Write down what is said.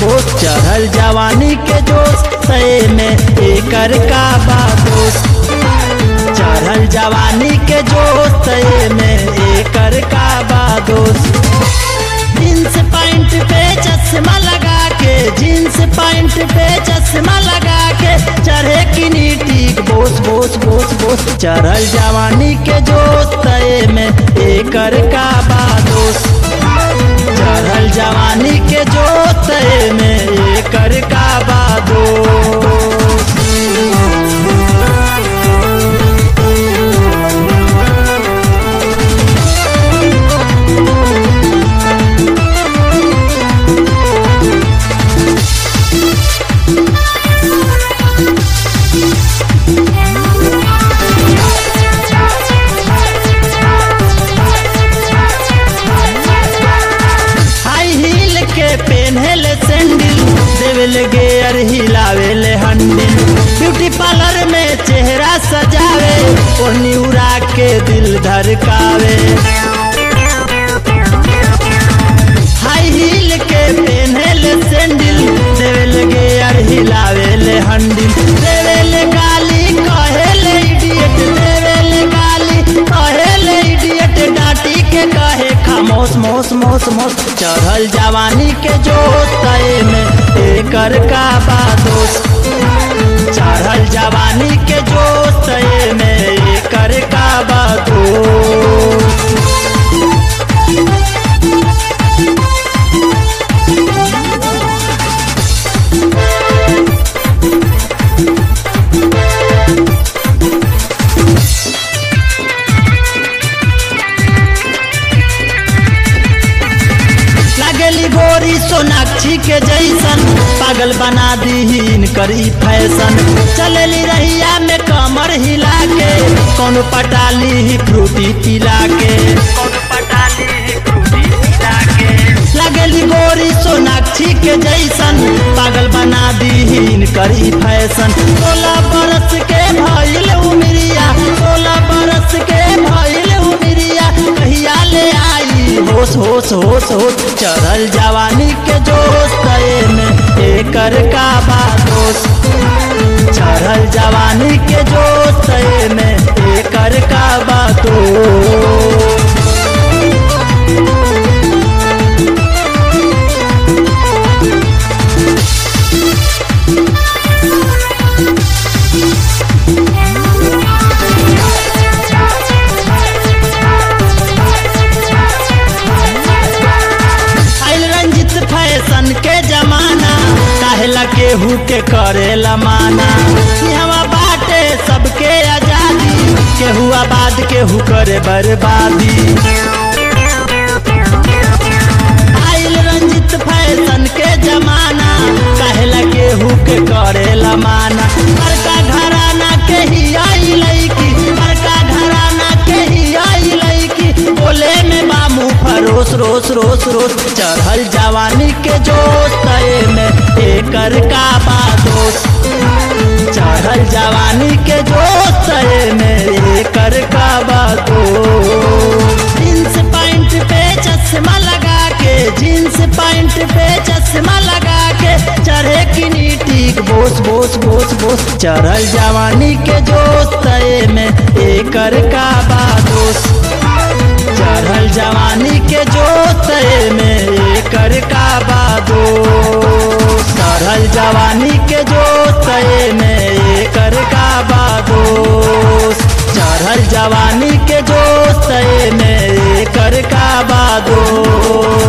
बोस चढ़ल जवानी के जोश सए में एकर का बादोस चढ़ल जवानी के जोश सए में एकर का बादोस जींस पैंट पे चश्मा लगा के जींस पैंट पे चश्मा लगा के चढ़े की नीटी बोस बोस बोस बोस चढ़ल जवानी के जोश तय में एकर का बादोस चढ़ल जवानी के जोश तय में एकर का बादोस हाई हील के पेन्हल सैंडल देवल गेयर हिलावेल हंडिल ब्यूटी पार्लर में चेहरा सजावे ओढ़नी उड़ा के दिल धड़कावे हाई हील के पेन्हल सैंडल देवल गेयर हिलावेल हंडिल देवेल गाली कहेल इडियट देवेल गाली कहेल इडियट डांटी के कहे खामोश मोस मोस मोस चढ़ल जवानी के जोश तय में एकर का बादोस चढ़ल जवानी के जोश तय में एकर का बादोस लगली गोरी सोनाक्षी के जैसन पागल बना दी करी फैशन चलली रहिया में कमर हिला के कौन पटाली ही फ्रूटी पिला के लगली गोरी सोनाक्षी के जैसन पागल बना दी करी फैशन सोलह बरस के भइल उमरिया सोलह बरस के भइल उमरिया कहिया ले आई होश होश होश होश चढ़ल जवानी के जोश तय में एकर का बादोस चढ़ल जवानी के जोश तय में एकर का बादोस आइल रंजित फैशन के जमाना काहेला केहू के करेला माना यहाँ बाटे सबके आजादी केहू आबाद केहू करे बर्बादी आइल रंजित फैशन के जमाना काहेला केहू के करेला माना बड़का घराना के ही आई लईकी बड़का घराना के ही आई लईकी बोले में मामू फरोस रोस रोस रोस चढ़ल जवानी के जोश तय में एकर का बादोस चढ़ल जवानी के जोश तय में एकर का बादोस जींस पैंट पे चश्मा लगा के जींस पैंट पे चश्मा लगा के चढ़े की नीटी बोस बोस बोस बोस चढ़ल जवानी के जोश तय में एकर का बादोस चढ़ल जवानी के जोश तय में एकर का बादोस चढ़ल जवानी के जोश तय में एकर का बादोस चढ़ल जवानी के जोश तय में एकर का बादोस